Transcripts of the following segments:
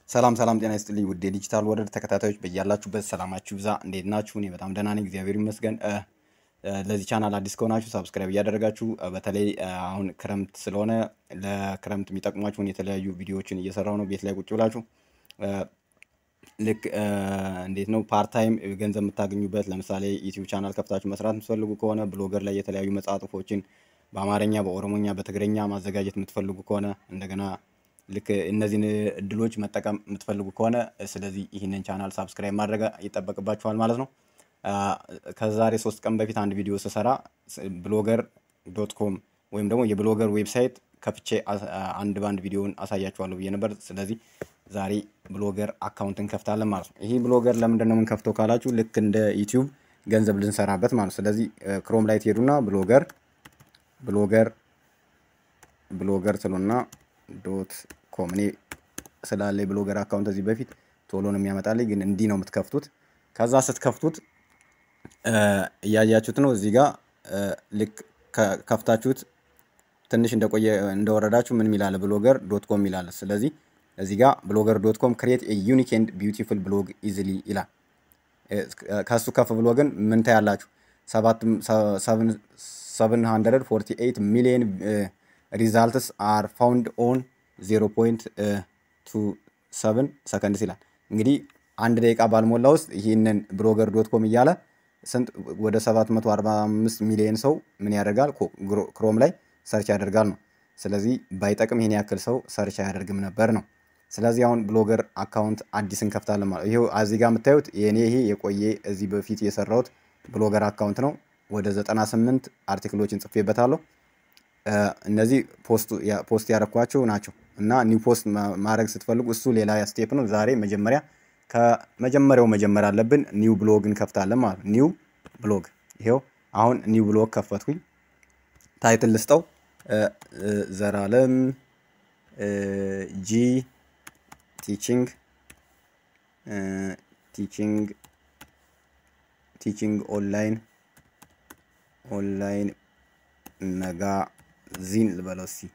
ሰላም ሰላም፣ ጤና ይስጥልኝ ውድ የዲጂታል ወርልድ ተከታታዮች በያላችሁበት ሰላማችሁ ይብዛ። እንዴት ናችሁ? እኔ በጣም ደህና ነኝ፣ እግዚአብሔር ይመስገን። እ፣ እ፣ ለዚህ ቻናል አዲስ ከሆናችሁ ሳብስክራይብ እያደረጋችሁ እ፣ በተለይ እ፣ አሁን ክረምት ስለሆነ ለክረምት የሚጠቅሟችሁን የተለያዩ ቪዲዮዎችን እየሰራው ነው ቤት ላይ ቁጭ ብላችሁ እ፣ ልክ እ፣ እንዴት ነው ፓርት ታይም ገንዘብ የምታገኙበት ለምሳሌ ዩቲዩብ ቻናል ከፍታችሁ መስራት የምትፈልጉ ከሆነ ብሎገር ላይ የተለያዩ መጽሐፎችን በአማርኛ፣ በኦሮሞኛ፣ በትግረኛ ማዘጋጀት የምትፈልጉ ከሆነ እንደገና ልክ እነዚህን እድሎች መጠቀም የምትፈልጉ ከሆነ ስለዚህ ይህንን ቻናል ሳብስክራይብ ማድረግ ይጠበቅባችኋል ማለት ነው። አ፣ ከዛሬ ሶስት ቀን በፊት አንድ ቪዲዮ ስሰራ ብሎገር ዶት ኮም ወይም ደግሞ የብሎገር ዌብሳይት ከፍቼ አስ- አንድ በአንድ ቪዲዮውን አሳያችኋለሁ ብዬ ነበር። ስለዚህ ዛሬ ብሎገር አካውንት እንከፍታለን ማለት ነው። ይህ ብሎገር ለምንድን ነው የምንከፍተው ካላችሁ ልክ እንደ ዩቲዩብ ገንዘብ ልንሰራበት ማለት ነው። ስለዚህ ክሮም ላይ ትሄዱና ብሎገር ብሎገር ብሎገር ትሉና ዶት ኮም እኔ ስላለ የብሎገር አካውንት እዚህ በፊት ቶሎ ነው የሚያመጣልኝ፣ ግን እንዲህ ነው የምትከፍቱት። ከዛ ስትከፍቱት እ፣ እያያችሁት ነው እዚህ ጋር እ፣ ልክ ከ- ከፍታችሁት ትንሽ እንደቆየ እንደወረዳችሁ ምን ሚላለ ብሎገር ዶት ኮም ሚላለ። ስለዚህ እዚህ ጋር ብሎገር ዶት ኮም ክሬት ዩኒክ ኤንድ ቢዩቲፉል ብሎግ ኢዚሊ ይላል። እ፣ ከሱ ከፍ ብሎ ግን ምን ታያላችሁ? 748 ሚሊዮን ሪዛልትስ አር ፋውንድ ኦን 0.27 ሰከንድስ ይላል። እንግዲህ አንድ ደቂቃ ባልሞላ ውስጥ ይህንን ብሎገር ዶት ኮም እያለ ስንት ወደ 745 ሚሊዮን ሰው ምን ያደርጋል? ኮ- ግሮ- ክሮም ላይ ሰርች ያደርጋል ነው። ስለዚህ ባይጠቅም ይሄን ያክል ሰው ሰርች አያደርግም ነበር ነው። ስለዚህ አሁን ብሎገር አካውንት አዲስ እንከፍታለን ማለት ይሄው እዚህ ጋር የምታዩት የኔ ይሄ የቆየ እዚህ በፊት የሰራሁት ብሎገር አካውንት ነው። ወደ 98 አርቲክሎችን ጽፌበታለሁ። እ፣ እነዚህ ፖስት ያ- ፖስት ያደረኳቸው ናቸው እና ኒው ፖስት ማ- ማድረግ ስትፈልጉ እሱ ሌላ ስቴፕ ነው። ዛሬ መጀመሪያ ከመጀመሪያው መጀመር አለብን። ኒው ብሎግ እንከፍታለን ማለት ነው። ኒው ብሎግ ይሄው አሁን ኒው ብሎግ ከፈትኩኝ። ታይትል ልስጠው እ፣ እ፣ ዘላለም እ፣ ጂ ቲቺንግ እ፣ ቲቺንግ ቲቺንግ ኦንላይን ኦንላይን መጋዚን ልበለው እስኪ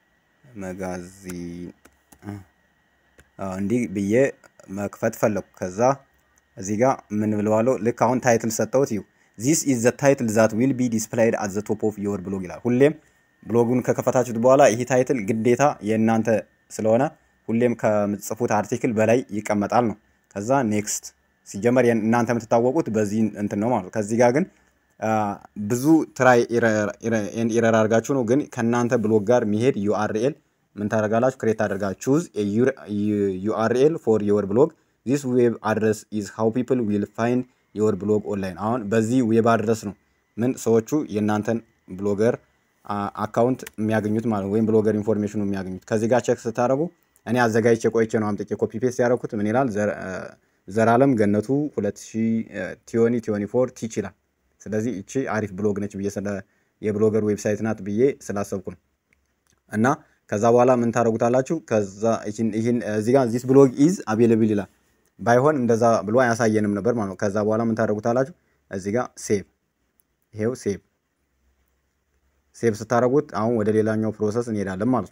መጋዚን አዎ፣ እንዲህ ብዬ መክፈት ፈለኩ። ከዛ እዚህ ጋር ምን ብለዋለሁ? ልክ አሁን ታይትል ሰጠሁት። ይሁ ዚስ ኢዝ ዘ ታይትል ዛት ዊል ቢ ዲስፕላይድ አት ዘ ቶፕ ኦፍ ዮር ብሎግ ይላል። ሁሌም ብሎጉን ከከፈታችሁት በኋላ ይህ ታይትል ግዴታ የእናንተ ስለሆነ ሁሌም ከምጽፉት አርቲክል በላይ ይቀመጣል ነው። ከዛ ኔክስት ሲጀመር የን- እናንተ የምትታወቁት በዚህ እንትን ነው ማለት ነው። ከዚህ ጋር ግን አ፣ ብዙ ትራይ ኢረር አድርጋችሁ ነው ግን ከእናንተ ብሎግ ጋር የሚሄድ ዩአርኤል ምን ታደርጋላችሁ? ክሬት ታደርጋችሁ ቹዝ ዩአርኤል ፎር ዮር ብሎግ ዚስ ዌብ አድረስ ኢዝ ሃው ፒፕል ዊል ፋይንድ ዮር ብሎግ ኦንላይን። አሁን በዚህ ዌብ አድረስ ነው ምን ሰዎቹ የእናንተን ብሎገር አካውንት የሚያገኙት ማለት ነው፣ ወይም ብሎገር ኢንፎርሜሽኑ የሚያገኙት። ከዚህ ጋር ቼክ ስታደርጉ እኔ አዘጋጅቼ ቆይቼ ነው አምጥቼ ኮፒ ፔስት ያደረኩት። ምን ይላል? ዘር- አ፣ ዘላለም ገነቱ 2000 ቲዮኒ ቲዮኒ ፎር ቲች ይላል። ስለዚህ እቺ አሪፍ ብሎግ ነች ብዬ ስለ የብሎገር ዌብሳይት ናት ብዬ ስላሰብኩ ነው። እና ከዛ በኋላ ምን ታደርጉታላችሁ? ከዛ ይህን ይህን እዚህ ጋር ዚስ ብሎግ ኢዝ አቬለብል ይላል። ባይሆን እንደዛ ብሎ አያሳየንም ነበር ማለት ነው። ከዛ በኋላ ምን ታደርጉታላችሁ? እዚህ ጋር ሴቭ፣ ይሄው ሴቭ ሴቭ ስታደርጉት አሁን ወደ ሌላኛው ፕሮሰስ እንሄዳለን ማለት ነው።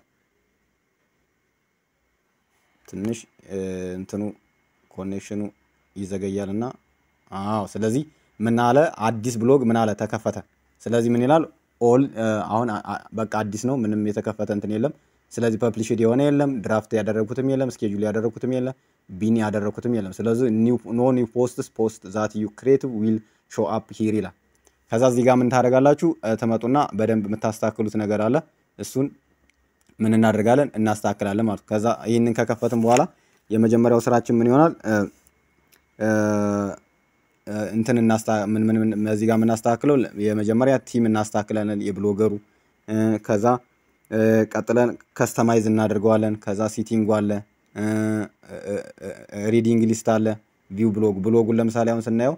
ትንሽ እ፣ እንትኑ ኮኔክሽኑ ይዘገያል እና አዎ። ስለዚህ ምን አለ አዲስ ብሎግ ምን አለ ተከፈተ። ስለዚህ ምን ይላል ኦል አሁን አ- አ- በቃ አዲስ ነው፣ ምንም የተከፈተ እንትን የለም። ስለዚህ ፐብሊሽድ የሆነ የለም፣ ድራፍት ያደረግኩትም የለም፣ ስኬጁል ያደረግኩትም የለም፣ ቢኒ ያደረግኩትም የለም። ስለዚህ ኖ ኒው ፖስትስ ፖስት ዛት ዩ ክሬት ዊል ሾው አፕ ሂር ይላል። ከዛ እዚህ ጋር ምን ታደርጋላችሁ? እ፣ ትመጡና በደንብ የምታስተካክሉት ነገር አለ እሱን ምን እናደርጋለን እናስተካክላለን ማለት ነው። ከዛ ይህንን ከከፈትን በኋላ የመጀመሪያው ስራችን ምን ይሆናል? እ፣ እ፣ እ፣ እንትን እናስታ ምን ምን ምን እዚህ ጋር የምናስተካክለው የመጀመሪያ ቲም እናስተካክላለን የብሎገሩ እ፣ ከዛ እ፣ ቀጥለን ከስተማይዝ እናደርገዋለን። ከዛ ሲቲንጉ አለ፣ እ፣ እ፣ እ፣ ሪዲንግ ሊስት አለ፣ ቪው ብሎግ ብሎጉን ለምሳሌ አሁን ስናየው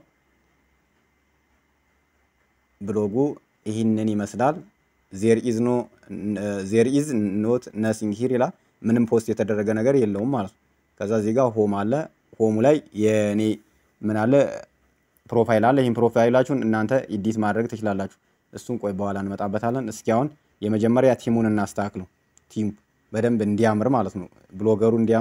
ብሎጉ ይህንን ይመስላል። ዜር ኢዝ ኖ ዜር ኢዝ ኖት ነሲንግ ሂር ይላል። ምንም ፖስት የተደረገ ነገር የለውም ማለት ነው። ከዛ እዚህ ጋር ሆም አለ። ሆሙ ላይ የኔ ምን አለ ፕሮፋይል አለ። ይህን ፕሮፋይላችሁን እናንተ ኢዲት ማድረግ ትችላላችሁ። እሱን ቆይ በኋላ እንመጣበታለን። እስኪ አሁን የመጀመሪያ ቲሙን እናስተካክለው። ቲሙ በደንብ እንዲያምር ማለት ነው። ብሎገሩ እንዲያምር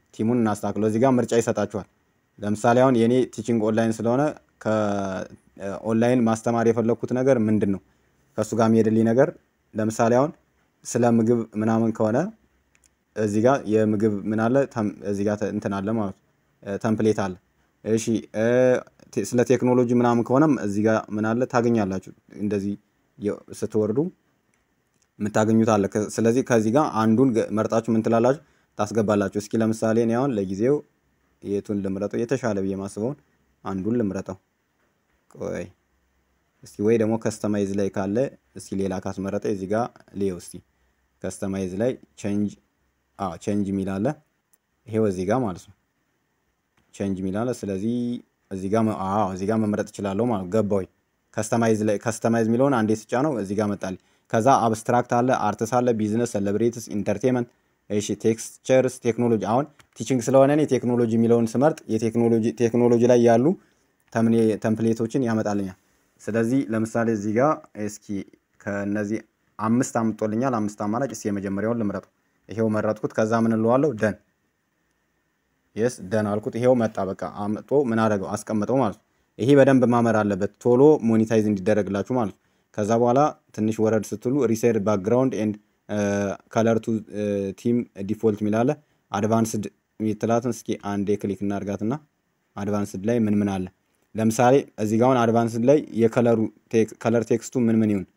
ቲሙን እናስተካክለው። እዚህ ጋር ምርጫ ይሰጣችኋል። ለምሳሌ አሁን የኔ ቲቺንግ ኦንላይን ስለሆነ ከኦንላይን ማስተማር የፈለግኩት ነገር ምንድን ነው ከእሱ ጋር የሚሄድልኝ ነገር ለምሳሌ አሁን ስለ ምግብ ምናምን ከሆነ እዚህ ጋር የምግብ ምን አለ እዚህ ጋር እንትን አለ ማለት ተምፕሌት አለ። እሺ ስለ ቴክኖሎጂ ምናምን ከሆነም እዚህ ጋር ምን አለ ታገኛላችሁ። እንደዚህ ስትወርዱ የምታገኙት አለ። ስለዚህ ከዚህ ጋር አንዱን መርጣችሁ ምን ትላላችሁ ታስገባላችሁ። እስኪ ለምሳሌ እኔ አሁን ለጊዜው የቱን ልምረጠው? የተሻለ ብዬ ማስበውን አንዱን ልምረጠው። ቆይ እስቲ ወይ ደግሞ ከስተማይዝ ላይ ካለ እስቲ ሌላ ካስመረጠ እዚህ ጋር ሌው እስቲ ከስተማይዝ ላይ ቼንጅ አዎ ቼንጅ የሚል አለ። ይሄው እዚህ ጋር ማለት ነው ቼንጅ የሚል አለ። ስለዚህ እዚህ ጋር አዎ እዚህ ጋር መምረጥ እችላለሁ ማለት ገባው። ከስተማይዝ ላይ ከስተማይዝ የሚለውን አንዴ ስጫ ነው እዚህ ጋር መጣል። ከዛ አብስትራክት አለ፣ አርትስ አለ፣ ቢዝነስ፣ ሴሌብሬትስ፣ ኢንተርቴንመንት እሺ ቴክስቸርስ ቴክኖሎጂ አሁን ቲቺንግ ስለሆነ እኔ ቴክኖሎጂ የሚለውን ስመርጥ የቴክኖሎጂ ቴክኖሎጂ ላይ ያሉ ተምፕሌቶችን ያመጣልኛል። ስለዚህ ለምሳሌ እዚህ ጋር እስኪ ከነዚህ አምስት አምጦልኛል። አምስት አማራጭ እስኪ የመጀመሪያውን ልምረጠው። ይሄው መረጥኩት። ከዛ ምን እለዋለሁ? ደን የስ ደን አልኩት። ይሄው መጣ። በቃ አምጦ ምን አደረገው? አስቀምጠው ማለት ነው። ይሄ በደንብ ማመር አለበት ቶሎ ሞኔታይዝ እንዲደረግላችሁ ማለት ነው። ከዛ በኋላ ትንሽ ወረድ ስትሉ ሪሴድ ባክግራውንድ ኤንድ ከለር ቱ ቲም ዲፎልት ሚላለ አድቫንስድ የሚትላትን እስኪ አንዴ ክሊክ እናርጋትና አድቫንስድ ላይ ምን ምን አለ ለምሳሌ እዚህ ጋር አሁን አድቫንስድ ላይ የከለሩ ከለር ቴክስቱ ምን ምን ይሁን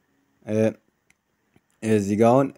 እዚህ ጋር አሁን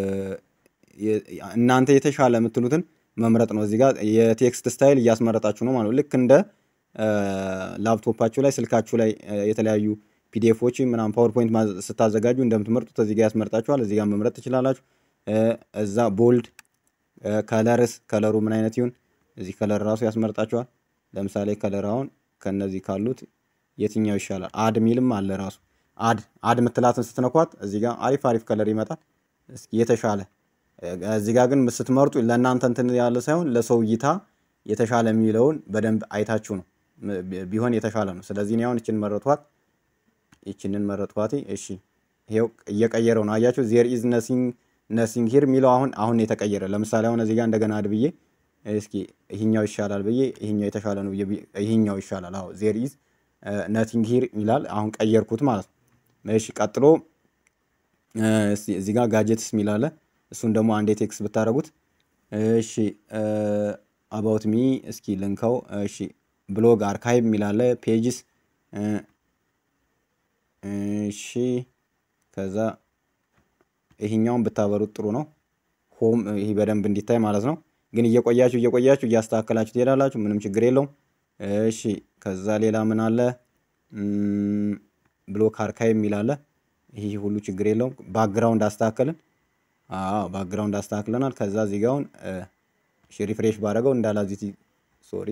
እናንተ የተሻለ የምትሉትን መምረጥ ነው። እዚህ ጋር የቴክስት ስታይል እያስመረጣችሁ ነው ማለት ነው። ልክ እንደ ላፕቶፓችሁ ላይ ስልካችሁ ላይ የተለያዩ ፒዲኤፎች ምናምን ፓወርፖይንት ስታዘጋጁ እንደምትመርጡት እዚህ ጋር ያስመርጣችኋል። እዚህ ጋር መምረጥ ትችላላችሁ። እዛ ቦልድ ከለርስ ከለሩ ምን አይነት ይሁን እዚህ ከለር ራሱ ያስመርጣችኋል። ለምሳሌ ከለር አሁን ከነዚህ ካሉት የትኛው ይሻላል? አድ ሚልም አለ ራሱ አድ አድ ምትላትን ስትነኳት እዚህ ጋር አሪፍ አሪፍ ከለር ይመጣል። እስኪ የተሻለ እዚህ ጋር ግን ስትመርጡ ለእናንተ እንትን ያለ ሳይሆን ለሰው እይታ የተሻለ የሚለውን በደንብ አይታችሁ ነው ቢሆን የተሻለ ነው። ስለዚህ እኔ አሁን ይችን መረጥኋት፣ ይችንን መረጥኋት። እሺ ይሄው እየቀየረው ነው አያችሁ። ዜር ኢዝ ነሲንግ ነሲንግ ሂር የሚለው አሁን አሁን የተቀየረ ለምሳሌ አሁን እዚህ ጋር እንደገና አድ ብዬ እስኪ ይህኛው ይሻላል ብዬ ይህኛው የተሻለ ነው ይህኛው ይሻላል። አዎ ዜር ኢዝ ነቲንግ ሂር ይላል። አሁን ቀየርኩት ማለት ነው። እሺ ቀጥሎ እዚህ ጋር ጋጀትስ የሚላለ እሱን ደግሞ አንዴ ቴክስት ብታደረጉት እሺ አባውት ሚ እስኪ ልንከው። እሺ ብሎግ አርካይቭ የሚላለ ፔጅስ እሺ ከዛ ይሄኛውን ብታበሩት ጥሩ ነው። ሆም ይሄ በደንብ እንዲታይ ማለት ነው። ግን እየቆያችሁ እየቆያችሁ እያስተካከላችሁ ትሄዳላችሁ። ምንም ችግር የለውም። እሺ ከዛ ሌላ ምን አለ? ብሎክ አርካይቭ የሚል አለ። ይህ ሁሉ ችግር የለውም። ባክግራውንድ አስተካከልን። አዎ ባክግራውንድ አስተካክለናል። ከዛ እዚህ ጋውን እሺ ሪፍሬሽ ባደረገው እንዳላዚቲ ሶሪ።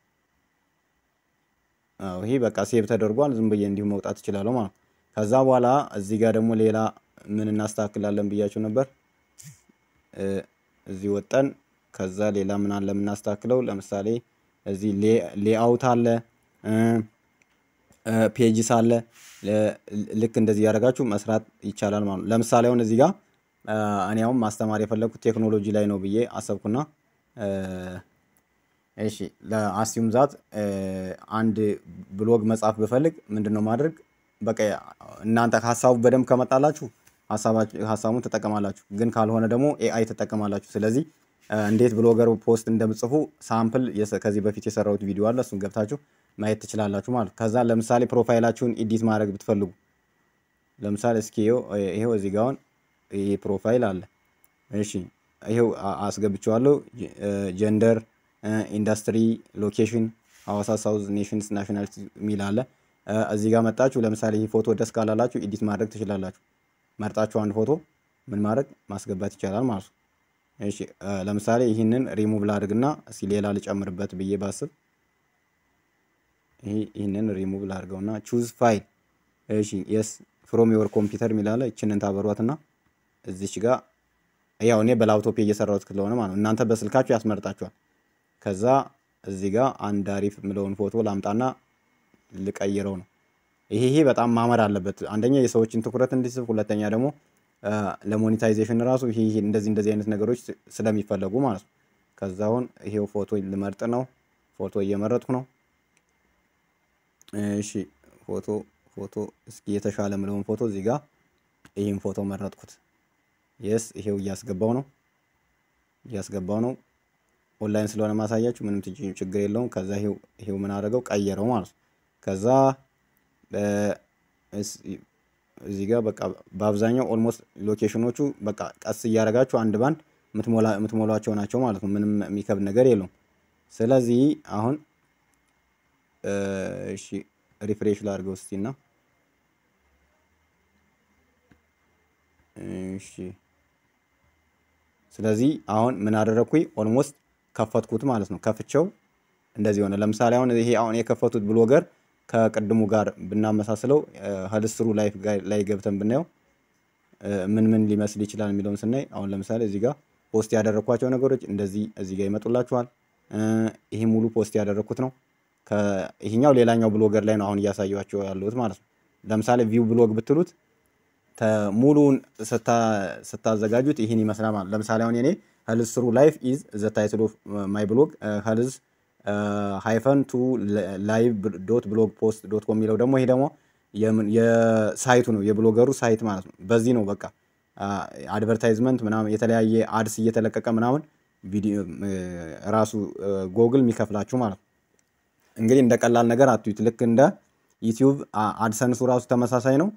አዎ ይሄ በቃ ሴቭ ተደርጓል። ዝም ብዬ እንዲሁ መውጣት እችላለሁ ማለት ነው። ከዛ በኋላ እዚህ ጋር ደግሞ ሌላ ምን እናስተካክላለን ብያችሁ ነበር። እዚህ ወጠን ከዛ ሌላ ምን አለ የምናስተካክለው? ለምሳሌ እዚህ ሌአውት አለ፣ ፔጅስ አለ። ልክ እንደዚህ ያደረጋችሁ መስራት ይቻላል ማለት ነው። ለምሳሌ አሁን እዚህ ጋር እኔ አሁን ማስተማር የፈለግኩት ቴክኖሎጂ ላይ ነው ብዬ አሰብኩና እሺ ለአስዩም ዛት አንድ ብሎግ መጻፍ ብፈልግ ምንድን ነው ማድረግ? በቃ እናንተ ሀሳቡ በደንብ ከመጣላችሁ ሀሳቡን ትጠቀማላችሁ፣ ግን ካልሆነ ደግሞ ኤአይ ትጠቀማላችሁ። ስለዚህ እንዴት ብሎገር ፖስት እንደምጽፉ ሳምፕል ከዚህ በፊት የሰራሁት ቪዲዮ አለ። እሱን ገብታችሁ ማየት ትችላላችሁ ማለት ከዛ ለምሳሌ ፕሮፋይላችሁን ኢዲት ማድረግ ብትፈልጉ ለምሳሌ እስኪ ይሄው እዚህ ጋር አሁን ይሄ ፕሮፋይል አለ። እሺ ይሄው አስገብቼዋለሁ። ጀንደር፣ ኢንዱስትሪ፣ ሎኬሽን ሐዋሳ ሳውዝ ኔሽንስ ናሽናሊቲ የሚል አለ። እዚህ ጋር መጣችሁ ለምሳሌ ይህ ፎቶ ደስ ካላላችሁ ኢዲት ማድረግ ትችላላችሁ። መርጣችሁ አንድ ፎቶ ምን ማድረግ ማስገባት ይቻላል ማለት ነው። እሺ ለምሳሌ ይህንን ሪሙቭ ላድርግና እስኪ ሌላ ልጨምርበት ብዬ ባስብ ይህንን ሪሙቭ ላድርገውና ቹዝ ፋይል እሺ የስ ፍሮም ዮር ኮምፒውተር የሚላለ ይችንን ታበሯትና እዚች ጋር ያው እኔ በላፕቶፕ እየሰራሁት ስለሆነ ማለት ነው። እናንተ በስልካችሁ ያስመርጣችኋል። ከዛ እዚህ ጋር አንድ አሪፍ የምለውን ፎቶ ላምጣና ልቀይረው ነው። ይሄ ይሄ በጣም ማመር አለበት። አንደኛ የሰዎችን ትኩረት እንዲስብ፣ ሁለተኛ ደግሞ ለሞኔታይዜሽን ራሱ ይሄ እንደዚህ እንደዚህ አይነት ነገሮች ስለሚፈለጉ ማለት ነው። ከዛ አሁን ይሄው ፎቶ ልመርጥ ነው። ፎቶ እየመረጥኩ ነው። እሺ ፎቶ ፎቶ እስኪ የተሻለ ምለውን ፎቶ እዚህ ጋር ይህን ፎቶ መረጥኩት። የስ ይሄው እያስገባው ነው እያስገባው ነው። ኦንላይን ስለሆነ ማሳያችሁ ምንም ችግር የለውም። ከዛ ይሄው ይሄው ምን አደረገው ቀየረው ማለት ነው። ከዛ እዚህ ጋር በቃ በአብዛኛው ኦልሞስት ሎኬሽኖቹ በቃ ቀስ እያደረጋችሁ አንድ ባንድ የምትሞሏቸው ናቸው ማለት ነው። ምንም የሚከብድ ነገር የለውም። ስለዚህ አሁን እሺ ሪፍሬሽ ላድርገው እስቲ እና እሺ ስለዚህ አሁን ምን አደረግኩኝ ኦልሞስት ከፈትኩት ማለት ነው። ከፍቼው እንደዚህ ሆነ። ለምሳሌ አሁን ይሄ አሁን የከፈቱት ብሎገር ከቅድሙ ጋር ብናመሳስለው ሀልስትሩ ላይፍ ላይ ገብተን ብናየው ምን ምን ሊመስል ይችላል የሚለውን ስናይ አሁን ለምሳሌ እዚህ ጋር ፖስት ያደረግኳቸው ነገሮች እንደዚህ እዚህ ጋር ይመጡላችኋል። ይሄ ሙሉ ፖስት ያደረግኩት ነው። ይሄኛው ሌላኛው ብሎገር ላይ ነው አሁን እያሳየኋቸው ያለሁት ማለት ነው። ለምሳሌ ቪው ብሎግ ብትሉት ሙሉውን ስታዘጋጁት ይህን ይመስላል ማለት ለምሳሌ አሁን የኔ ሄልዝ ስሩ ላይፍ ኢዝ ዘ ታይትል ኦፍ ማይ ብሎግ ሄልዝ ሃይፈን ቱ ላይቭ ዶት ብሎግ ፖስት ዶት ኮም የሚለው ደግሞ ይሄ ደግሞ የሳይቱ ነው የብሎገሩ ሳይት ማለት ነው። በዚህ ነው በቃ አድቨርታይዝመንት ምናምን የተለያየ አድስ እየተለቀቀ ምናምን ቪዲዮ ራሱ ጎግል የሚከፍላችሁ ማለት ነው። እንግዲህ እንደ ቀላል ነገር አትዩት። ልክ እንደ ዩቲዩብ አድሰንሱ ራሱ ተመሳሳይ ነው።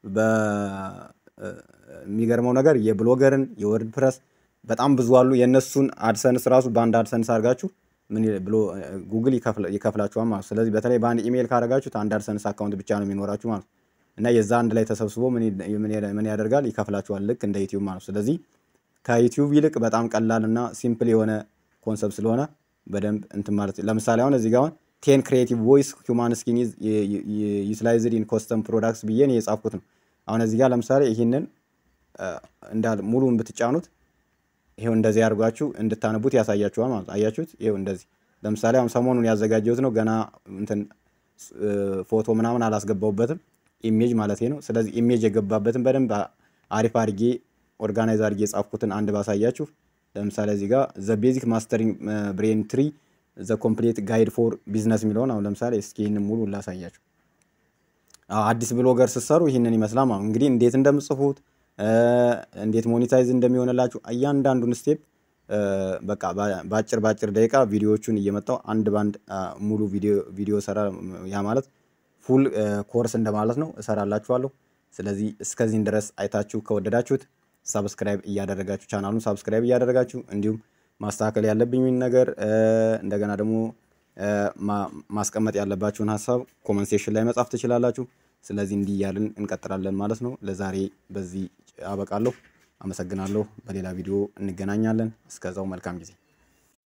በሚገርመው ነገር የብሎገርን የወርድ ፕረስ በጣም ብዙ አሉ። የእነሱን አድሰንስ ራሱ በአንድ አድሰንስ አድርጋችሁ ምን ብሎ ጉግል ይከፍላችኋል ማለት ስለዚህ በተለይ በአንድ ኢሜይል ካደረጋችሁት አንድ አድሰንስ አካውንት ብቻ ነው የሚኖራችሁ ማለት እና የዛ አንድ ላይ ተሰብስቦ ምን ያደርጋል ይከፍላችኋል ልክ እንደ ዩቲዩብ ማለት ስለዚህ ከዩቲዩብ ይልቅ በጣም ቀላል እና ሲምፕል የሆነ ኮንሰፕት ስለሆነ በደንብ እንትን ማለት ለምሳሌ አሁን እዚህ ጋር አሁን ቴን ክሬቲቭ ቮይስ ሁማን ስኪን ዩቲላይዝድ ኢን ኮስተም ፕሮዳክትስ ብዬ ነው የጻፍኩት ነው። አሁን እዚህ ጋር ለምሳሌ ይህንን እንዳል ሙሉን ብትጫኑት ይሄው እንደዚህ አድርጓችሁ እንድታነቡት ያሳያችኋል ማለት አያችሁት። ይሄው እንደዚህ ለምሳሌ አሁን ሰሞኑን ያዘጋጀሁት ነው ገና እንትን ፎቶ ምናምን አላስገባውበትም ኢሜጅ ማለት ነው። ስለዚህ ኢሜጅ የገባበትን በደንብ አሪፍ አድርጌ ኦርጋናይዝ አድርጌ የጻፍኩትን አንድ ባሳያችሁ ለምሳሌ እዚህ ጋር ዘ ቤዚክ ማስተሪንግ ብሬን ትሪ ዘ ኮምፕሌት ጋይድ ፎር ቢዝነስ የሚለውን አሁን ለምሳሌ እስኪ ይህንን ሙሉ ላሳያችሁ። አዲስ ብሎገር ስትሰሩ ይህንን ይመስላል ማለት እንግዲህ እንዴት እንደምጽፉት እንዴት ሞኔታይዝ እንደሚሆንላችሁ እያንዳንዱን ስቴፕ በቃ በአጭር በአጭር ደቂቃ ቪዲዮዎቹን እየመጣው አንድ ባንድ ሙሉ ቪዲዮ ሰራ ያ ማለት ፉል ኮርስ እንደማለት ነው እሰራላችኋለሁ። ስለዚህ እስከዚህን ድረስ አይታችሁ ከወደዳችሁት ሳብስክራይብ እያደረጋችሁ ቻናሉን ሳብስክራይብ እያደረጋችሁ እንዲሁም ማስተካከል ያለብኝ ነገር እንደገና ደግሞ ማስቀመጥ ያለባችሁን ሀሳብ ኮመንት ሴክሽን ላይ መጻፍ ትችላላችሁ። ስለዚህ እንዲህ እያልን እንቀጥላለን ማለት ነው። ለዛሬ በዚህ አበቃለሁ። አመሰግናለሁ። በሌላ ቪዲዮ እንገናኛለን። እስከዛው መልካም ጊዜ